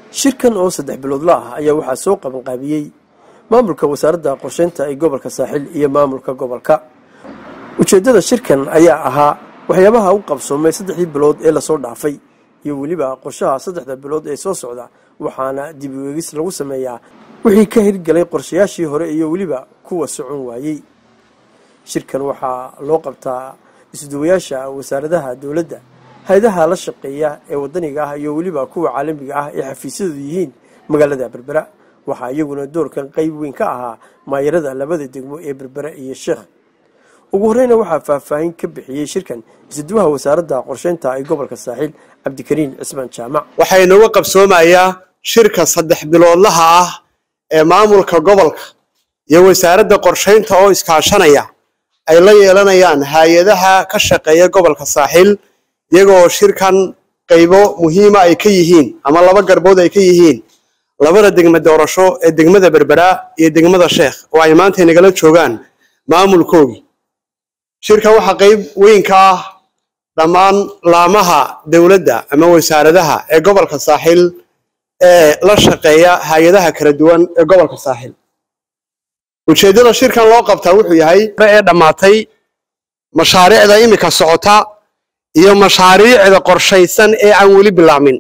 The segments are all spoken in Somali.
shirkan oo saddex biloodla ah ayaa waxaa soo qabanqaabiyey maamulka wasaaradda qorsheynta ee gobolka saaxil iyo maamulka gobolka ujeeddada shirkan ayaa ahaa waxyaabaha u qabsoomay saddexdii bilood ee lasoo dhaafay iyo weliba qorshaha saddexda bilood ee soo socda waxaana dib u eegis lagu sameeyaa wixii ka hirgalay qorshayaashii hore iyo weliba kuwa socon waayey shirkan waxaa loo qabtaa isduwayaasha wasaaradaha dowladda hay-adaha la shaqeeya ee wadaniga ah iyo weliba kuwa caalamiga ah ee xafiisyadu yihiin magaalada berbera waxaa iyaguna doorkan qeyb weyn ka ahaa maayarada labada degmo ee berbera iyo sheekh ugu horeyna waxaa faahfaahin ka bixiyey shirkan isduwaha wasaaradda qorsheynta ee gobolka saaxiil cabdikariin cismaan jaamac waxaa inooga qabsoomayaa shirka saddex biloodlaha ah ee maamulka gobolka iyo wasaaradda qorsheynta oo iskaashanaya ay la yeelanayaan hay-adaha ka shaqeeya gobolka saaxiil iyagoo shirkan qaybo muhiima ay ka yihiin ama laba garbood ay ka yihiin labada degme doorasho ee degmada berbera iyo degmada sheekh oo ay maanta inagala joogaan maamulkoogii shirka waxaa qayb weyn ka ah dhammaan laamaha dowladda ama wasaaradaha ee gobolka saaxiil ee la shaqeeya hay-adaha kala duwan ee gobolka saaxiil ujeeddada shirkan loo qabtaa wuxuu yahay ee dhammaatay mashaariicda imika socota iyo mashaariicda qorshaysan ee aan weli bilaabmin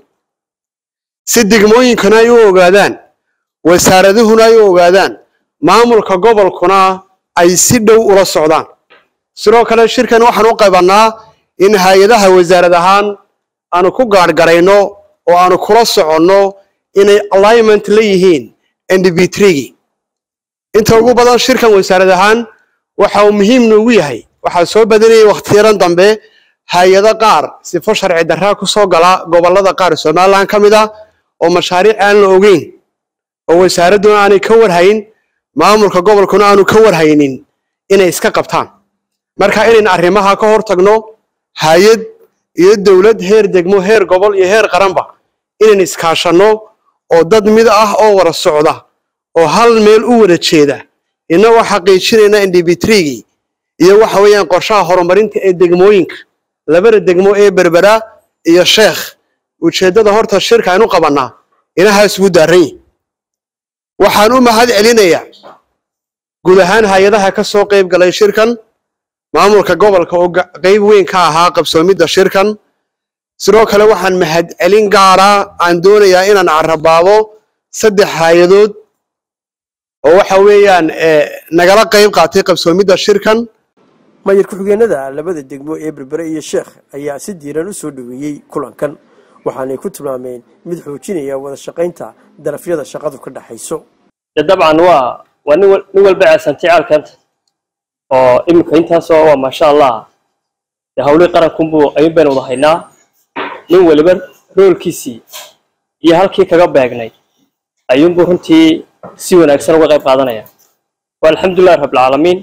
si degmooyinkuna ay u ogaadaan wasaaraduhuna ay u ogaadaan maamulka gobolkuna ay si dhow ula socdaan sidoo kale shirkan waxaan u qabannaa in hay-adaha wasaarad ahaan aanu ku gaadhgarayno oo aanu kula soconno inay alignment la yihiin ndb3gi inta ugu badan shirkan wasaarad ahaan waxa uu muhiim noogu yahay waxaa soo badanayay wakhtiyaran dambe hay-ado qaar sifo sharci darraa ku soo gala gobollada qaar somalilan ka mid ah oo mashaariic aan la ogeyn oo wasaaradduna aanay ka warhayn maamulka gobolkuna aanu ka warhaynin inay iska qabtaan marka inayn arrimaha ka hor tagno hay-ad iyo dowlad heer degmo heer gobol iyo heer qaranba inayn iskaashanno oo dad mid ah oo wada socda oo hal meel u wada jeeda innagoo xaqiijinayna ndb3gii iyo waxa weeyaan qorshaha horumarinta ee degmooyinka labada degmo ee berbera iyo sheekh ujeeddada horta shirka aynu qabannaa inahaas ugu daarran yihin waxaan u mahad celinayaa guud ahaan hay-adaha ka soo qayb galay shirkan maamulka gobolka oo qayb weyn ka ahaa qabsoomidda shirkan sidoo kale waxaan mahad celin gaara aan doonayaa inaan carabaabo saddex hay-adood oo waxa weeyaan nagala qayb qaatay qabsoomidda shirkan maayar ku-xigeenada labada degmo ee berbere iyo sheekh ayaa si diiran u soo dhoweeyey kulankan waxaanay ku tilmaameen mid xoojinaya wada shaqaynta darafyada shaqadu ka dhaxayso de dabcan waa waa nin nin walba ceesantay caalkeenta oo iminka intaasoo waa maasha allah de hawlihii qarankunbuu ayuun baynu wada haynaa nin waliba roolkiisii iyo halkii kaga beegnay ayuunbuu runtii si wanaagsan uga qayb qaadanaya waa alxamdulillahi rabbilcaalamiin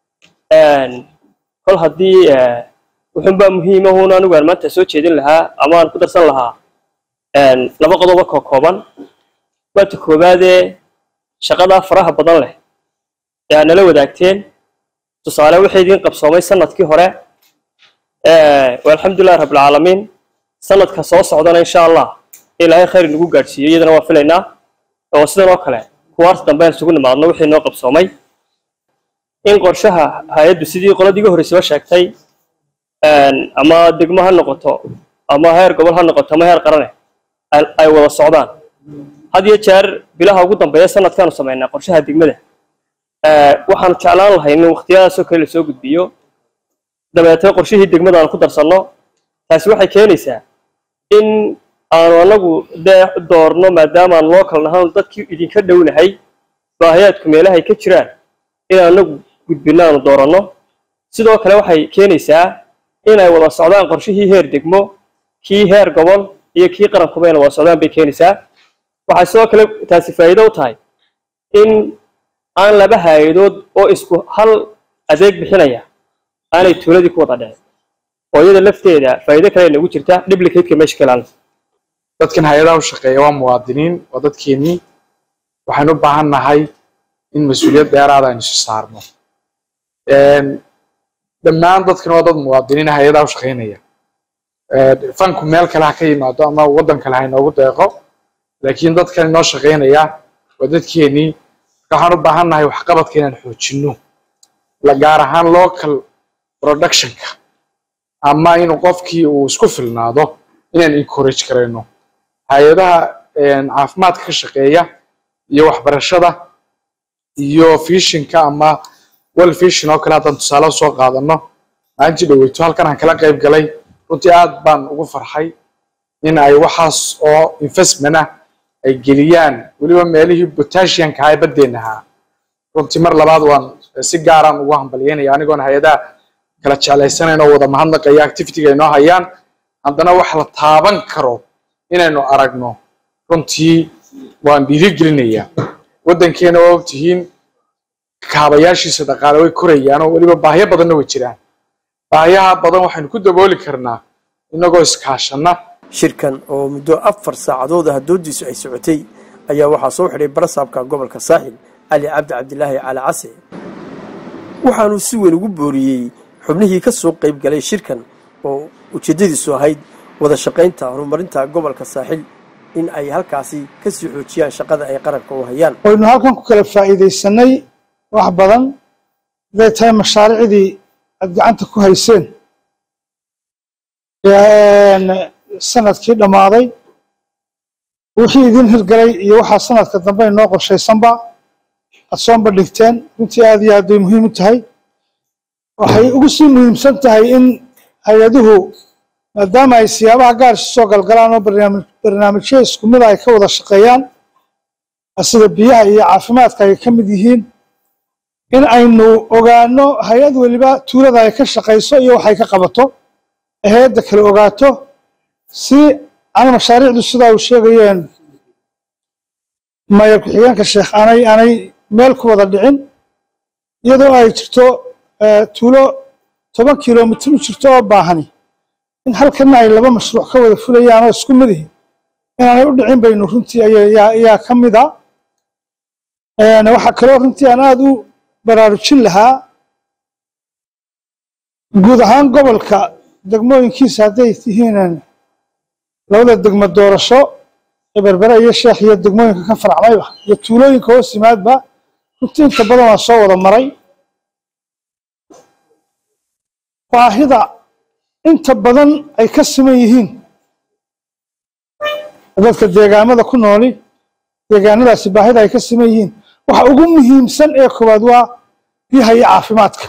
kol haddii wuxuunbaa muhiimahun anigu aan maanta soo jeedin lahaa ama aan ku darsan lahaa laba qodoba koo kooban waata koowaadee shaqadaa faraha badan leh ee aad nala wadaagteen tusaale waxay idiin qabsoomay sanadkii hore waa alxamdulillahi rabbilcaalamiin sanadka soo socdana insha allah ilaahay khayr inagu gaadhsiiyo iyadana waa filaynaa oo sidan oo kale kuwaas dambe aan isugu nimaadno wixii noo qabsoomay in qorshaha hay-addu sidii qoladii iga horreysaba sheegtay ama degmo ha noqoto ama heer gobol ha noqoto ama heer qarane ay wada socdaan had iyo jeer bilaha ugu dambeeya sanadkaanu samaynaa qorshaha degmada waxaanu jeclaan lahay in wakhtiyadaasoo kale lasoo gudbiyo dabeetee qorshihii degmada aanu ku darsanno taasi waxay keenaysaa in aanu anagu dee doorno maadaamaan local nahaan dadkii idinka dhownahay baahiyaadku meelahay ka jiraan inaan anagu gudbinno aanu dooranno sidoo kale waxay keenaysaa inay wada socdaan qorshihii heer degmo kii heer gobol iyo kii qarankuba inay wada socdaan bay keenaysaa waxay sidoo kale taasi faa'iido u tahay in aan laba hay-adood oo isku hal adeeg bixinaya aanay tuuladii ku wada dhicin oo iyada lafteeda faa'iido kale nagu jirta duplicateka meesha ka ilaalinaysa dadkan hay-adaha u shaqeeya waa muwaadiniin waa dadkeennii waxaan u baahan nahay in mas-uuliyad dheeraada aynu isu saarno dhammaan dadkan waa dad muwaadiniin hay-adaha u shaqeynaya fanku meel kale ha ka yimaado ama waddan kale ha inoogu deeqo laakiin dadkan inoo shaqaynaya waa dadkeennii marka waxaan u baahan nahay waxqabadka inaan xoojinno la gaar ahaan local productionka ama inuu qofkii uu isku filnaado inaan encourage karayno hay-adaha caafimaadka ka shaqeeya iyo waxbarashada iyo fishinka ama well fishin oo kale haddaan tusaale soo qaadano maalintii dhoweyto halkan aan kala qayb galay runtii aad baan ugu farxay in ay waxaas oo investment ah ay geliyaan weliba meelihii potassiumka ahaa ee baddeenna ahaa runtii mar labaad waan si gaaraan ugu hambalyeynaya anigoon hay-adaha kala jeclaysanayn oo wada mahadnaqaya activityga inoo hayaan haddana wax la taaban karo inaynu aragno runtii waan dhiirigelinayaa waddankeena waa ogtihiin kaabayaashiisa dhaqaale way korayaan oo weliba baahyo badanna way jiraan baahiyaha badan waxaynu ku dabooli karnaa inagoo iskaashanna shirkan oo muddo afar saacadood ah doodiisu ay socotay ayaa waxaa soo xidhay barasaabka gobolka saaxil cali cabdi cabdilaahi cali case waxaanuu si weyn ugu booriyey xubnihii ka soo qayb galay shirkan oo ujeeddadiisu ahayd wada shaqaynta horumarinta gobolka saaxil in ay halkaasi ka sii xoojiyaan shaqada ay qaranka u hayaan waynu halkan ku kala faa'iidaysanay wax badan haday tahay mashaariicdii aad gacanta ku hayseen sanadkii dhammaaday wixii idin hirgalay iyo waxaa sanadka dambe inoo qorshaysanba aad soo bandhigteen runtii aad iyo aad bay muhiim u tahay waxay ugu sii muhiimsan tahay in hay-aduhu maadaama ay siyaabaha gaar isu soo galgalaan oo barnaamijyo isku mida ay ka wada shaqeeyaan sida biyaha iyo caafimaadka ay ka mid yihiin in aynu ogaano hay-ad weliba tuulada ay ka shaqayso iyo waxay ka qabato ay hay-adda kale ogaato si ana mashaariicdu sidaa uu sheegayeen mayor ku-xigeenka sheekh aanay aanay meel ku wada dhicin iyadoo ay jirto tuulo toban kilomitir u jirto oo baahani in halkana ay laba mashruuc ka wada fulayaan oo isku mid ihi inaanay u dhicin baynu runtii ayaa ka mid a waxaa kaloo runtii aan aada u baraarujin lahaa guud ahaan gobolka degmooyinkiisa hadday tihiin labada degmo doorasho ee berbere iyo sheekh iyo degmooyinka ka faracmayba iyo tuulooyinka hoos yimaadba runtii inta badan waa soo wada maray baahida inta badan ay ka siman yihiin dadka deegaamada ku nooli deegaanadaasi baahida ay ka siman yihiin waxa ugu muhiimsan ee koowaad waa biyaha iyo caafimaadka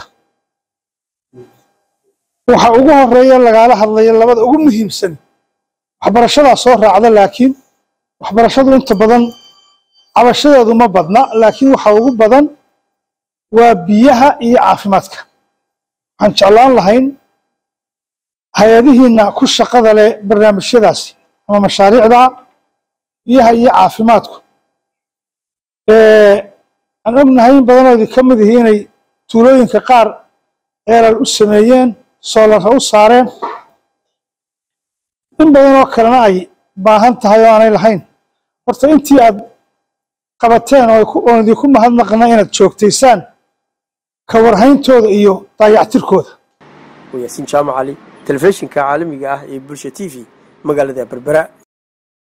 waxa ugu horeeya lagaala hadlaya labada ugu muhiimsan waxbarashadaa soo raacda laakiin waxbarashadu inta badan cabashadeedu ma badna laakiin waxa ugu badan waa biyaha iyo caafimaadka waxaan jeclaan lahayn hay-adihiina ku shaqada leh barnaamijyadaasi ama mashaariicda biyaha iyo caafimaadku aan ognahay in badanoodii ka mid ihi inay tuulooyinka qaar ceelal u sameeyeen soolarra u saareen in badan oo kalena ay baahan tahay oo aanay lahayn horta intii aad qabateen oon idinku mahadnaqna inaad joogtaysaan ka warhayntooda iyo daayactirkooda yaasiin jaamac cali telefishinka caalamiga ah ee bulsha t v magaalada berbera